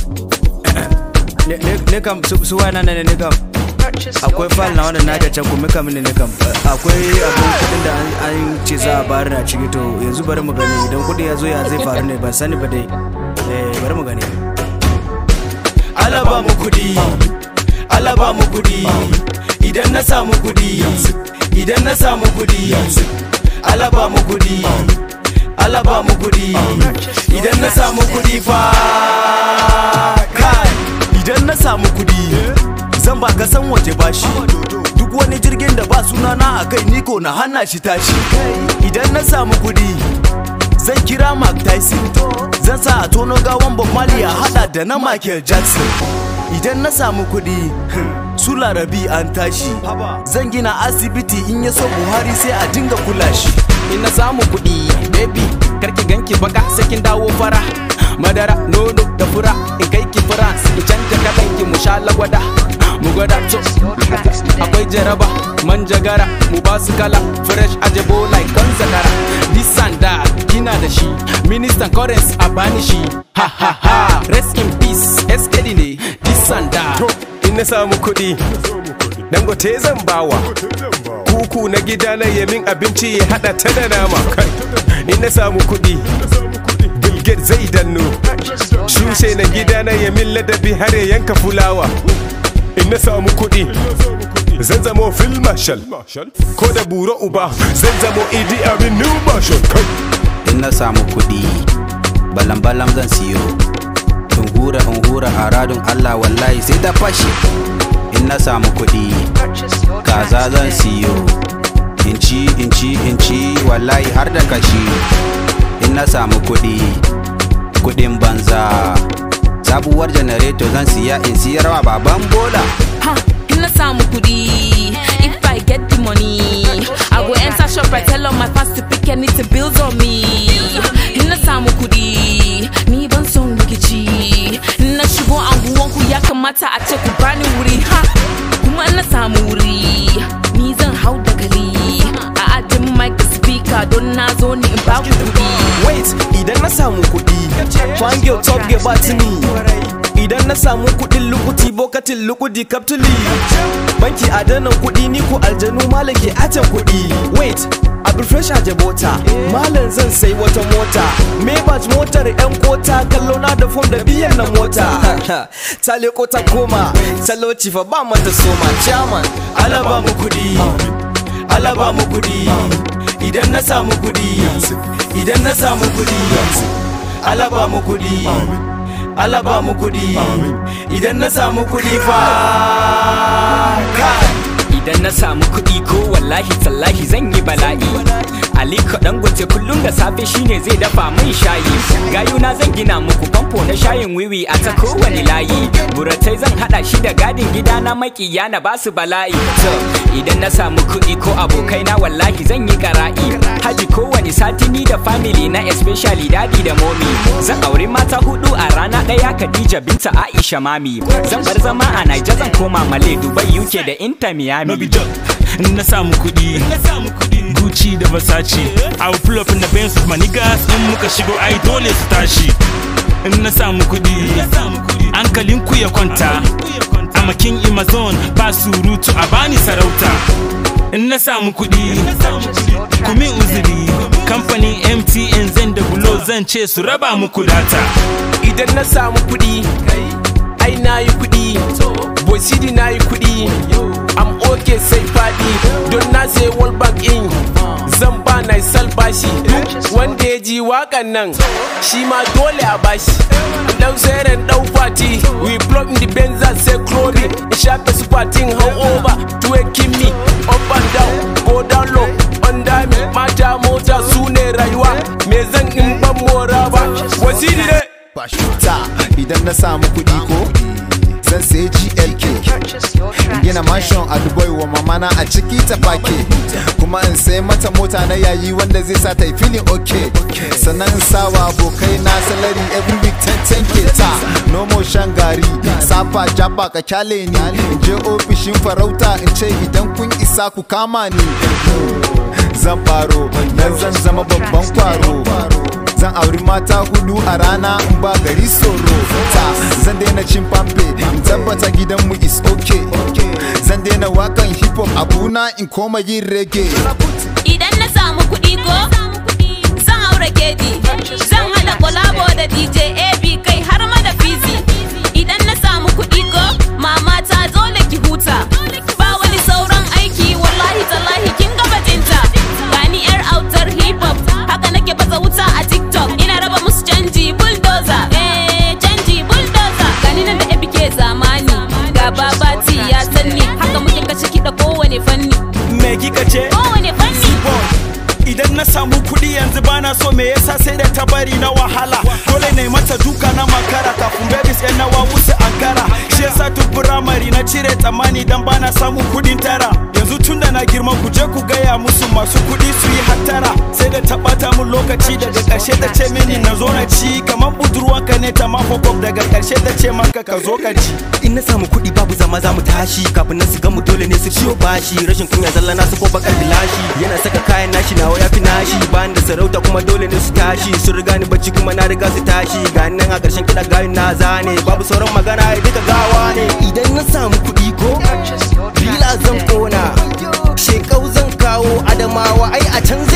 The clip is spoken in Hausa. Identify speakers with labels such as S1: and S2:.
S1: ne ne kam su su waya nan ne ne kam akwai file na wanda na ga can kuma kam ne ne kam akwai abun kudin da an- an ce za a bari na ciki to yanzu bari mu gani idan kudi ya zo ya zai faru ne ban sani ba dai eh bari mu gani
S2: Allah ba mu kudi Allah ba mu kudi idan na samu kudi idan na samu kudi Allah ba mu kudi Allah ba mu kudi idan na samu kudi fa kai
S3: idan na samu kudi zan ba kasan waje bashi duk wani jirgin da ba sunana a kai niko na hana shi tashi idan na samu kudi zan kira Mark Tyson zan sa a tono gawan Bob Marley a hada da na Michael Jackson idan na samu kudi su larabi an tashi zan gina asibiti in ya so Buhari sai a dinga kula shi
S4: in na samu kuɗi baby karki ganki baka sai kin dawo fara madara nono da fura in kai ki france in canja kalan ki mu sha lagwada mu gwada to akwai jaraba manjagara mu ba su kala fresh ajebo like kan zakara this and that kina da shi ministan currency a bani shi ha ha ha rest in peace skd ne this and that
S5: in na samu kuɗi dangote zan bawa kuku na gida na yamin abinci ya hada ta da nama kai in na samu kuɗi bilget zai danno shushe na gida na yamin ladabi har ya yanka fulawa in na samu kuɗi zan zamo fil marshal ko da buro uba zan zamo idi amin new marshal kai
S6: in na samu kuɗi balam-balam zan siyo in hura in hura a radun Allah wallahi sai da fashi in na samu kuɗi kaza zan siyo in ci in ci in ci wallahi har da kashi in na samu kuɗi kuɗin banza sabuwar janareto zan siya in siyarwa baban bola
S7: Ha, in na samu kudi. If I get the money, I go enter shop and tell all my fans to pick anything bills on me. In na samu kudi, ni ban son rikici. In na shigo anguwanku ya kamata a ce ku bani wuri. Ha, kuma in na samu wuri, ni zan hau da gali. A ajin mic da speaker don na zo ni in ba ku kudi.
S3: wait idan na samu kuɗi fangio top ge batini idan na samu kuɗin lukuti bokatin lukudi kaptuli banki adanan kuɗi ni ko aljanu malam ke ajan kuɗi wait abin fresh a jabota malam zan sai wata mota maybach motar yan kota kallo na da fom da biyan na mota ta leko ta koma talauci fa ba mata soma chairman
S2: Allah ba mu kudi Allah ba mu kudi idan na samu kudi idan na samu kudi Allah ba mu kudi Allah ba mu kudi idan na samu kudi fa kai
S4: idan na samu kuɗi ko wallahi tallahi zan yi bala'i aliko dangote kullum da safe shine zai dafa min shayi gayuna zan gina muku famfo na shayin wiwi a ta kowane layi buratai zan hada shi da gadin gida na makiya na basu bala'i to idan na samu kuɗi ko abokai na wallahi zan yi kara'i haji kowane sati ni da family na especially dadi da momi zan auri mata hudu a rana ɗaya Khadija binta Aisha mami zan bar zama a Niger zan koma Malay Dubai UK da Inter Miami
S8: no be joke in na samu kuɗi Gucci da Versace I will pull up in the Benz with my niggas in muka shigo ai dole su tashi in na samu kuɗi hankalin ku ya kwanta I'm a king in my zone ba surutu a bani sarauta in na samu kuɗi kumi uzuri kamfanin MTN zan da bulo zan ce su raba muku data
S3: idan na samu kuɗi ai na yi kuɗi bosidi na yi kuɗi am okay sai faɗi don na sai world bank in zan ba na bashi duk wanda ya ji waƙan nan shi ma dole a bashi dan seren dan fati we plug in the benza sai chrony in shafe su fatin how over to a kimi up and down go down low under me mata mota su ne rayuwa me zan in ban mora ba wasiri ne
S9: ta idan na samu kuɗi ko zan sayi glk in gina mansion a dubai wa mamana a ciki ta fake kuma in sai mata mota na yayi wanda zai sa ta yi feeling okay sannan in sawa abokai na salary every week 10 ke ta no more shan gari safa jaba ka kyale ni in je ofishin farauta in ce idan kun isa ku kama ni zan faro dan zan zama babban kwaro zan auri mata hudu a rana in ba gari tsoro ta zan daina daina cin pampe in tabbata gidanmu is okay zan daina wakan hip hop abuna in koma yin reggae
S7: Idan na samu kuɗi ko zan haura keji zan hada kolabo da DJ AB kai har ma da fizi Idan na samu kuɗi ko mama ta zo da ki huta ba wani sauran aiki wallahi tallahi kin ga bajinta gani yar autar hip hop haka nake baza wuta a TikTok ina raba musu canji bulldozer eh canji bulldozer gani nan da AB ke zamani ga babati ya sanni haka muke kashe kiɗa kowane fanni
S2: me kika ce
S7: kowane fanni
S2: idan na samu kuɗi yanzu bana so me yasa sai da ta bari na wahala dole ne mata duka na makara kafin babies yan nawa musu ankara shi yasa tun firamare na cire tsammani dan bana samun kuɗin tara yanzu tun da na girma ku je ku gaya musu masu kuɗi su yi hattara sai da ta ɓata mun lokaci daga ƙarshe ta ce mini na zo na ci kamar budurwanka ne ta mafokop daga ƙarshe ta ce maka ka zo ka ci
S10: in na samu kuɗi babu zama za mu tashi kafin na su mu dole ne su ciyo bashi rashin kunya zalla na su ko bakar bilashi yana saka kayan nashi nawa ya fi nashi bayan da sarauta kuma dole ne su tashi sun riga ni bacci kuma na riga su tashi ga nan a ƙarshen kiɗa gayin na zane babu sauran magana ai duka gawa ne idan na samu kuɗi ko bila zan kona shekau zan kawo adamawa ai a can